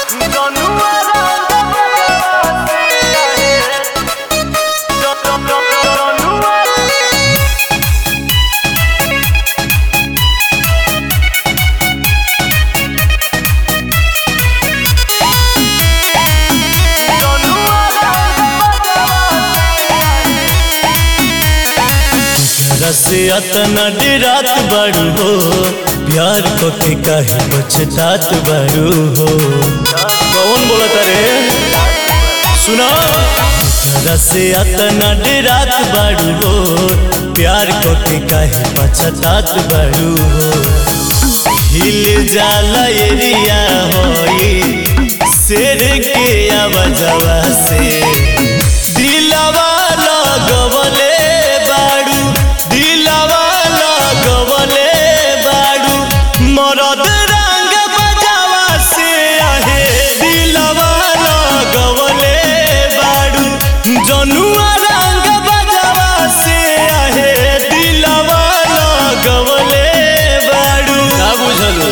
से अतना डेरात बारू हो प्यार को के काहे पछतात बारू हो कौन बोलत रे सुना तोरा से अतना डेरात बारू हो प्यार को के काहे पछतात बारू हो हिल जाला एरिया होई शेर के आवाजवा से दिलवा लगवले बाड़ू दिलवा लगवले बाड़ू मरद रंग बजावा से आहे दिलवा लगवले बाड़ू जनुआ रंग बजावा से आहे दिलवा लगवले बाड़ू का बुझलू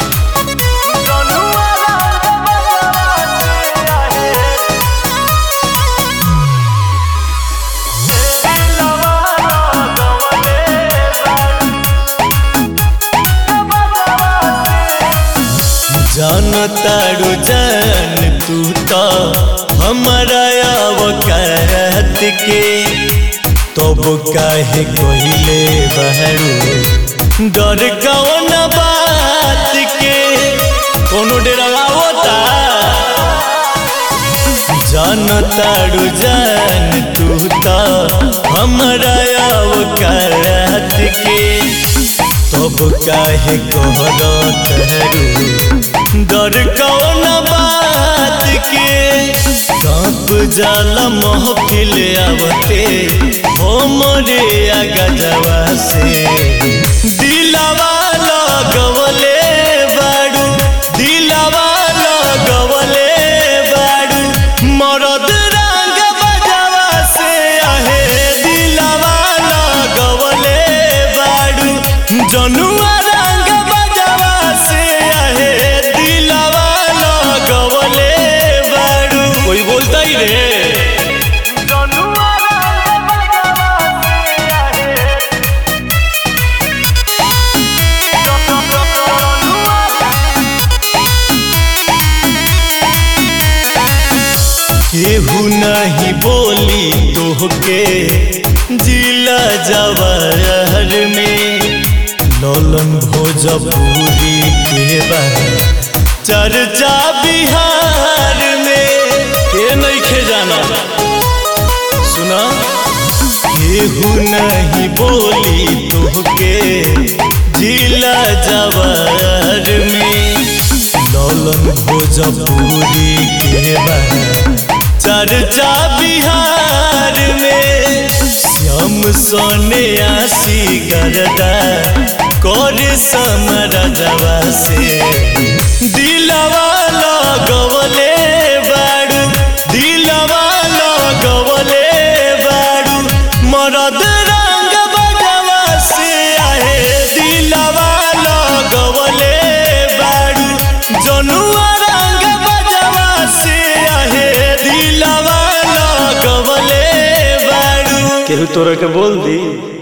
जान तारू जान तू तो हमारा अवकात के तब काहे कोहिले बहरू डर कौन बात के कोनो डेरा होता जान तारू जान तू तो हमारा अवकात के तब काहे कोहरा तहरू डर कौन बात के कांप जाला महफिल आवते हो मोरे गजवा से दिलवा लगवले बाड़ू दिलवा लगवले बाड़ू मरद रंग बजवा से आहे दिलवा लगवले बाड़ू जनुआ रंग बजवा से आहे दिलवा लगवले बाड़ू कोई बोलता ही रे केहू नहीं बोली तोहके जिला जवाहर में ललन भोजपुरी के बा चर्चा बिहार में के नहीं खे जाना सुना केहू नहीं बोली तोहके जिला जवाहर में ललन भोजपुरी के बा चर्चा बिहार में श्याम सोने आसी करदा करे समरदवा से दिलवा लगवले बाड़ू दिलवा लगवले बाड़ू मरद रंग बजवा से आहे दिलवा लगवले बाड़ू जनुआ रंग बजवा से आहे दिलवा लगवले बाड़ू केहू तोरा के बोल दी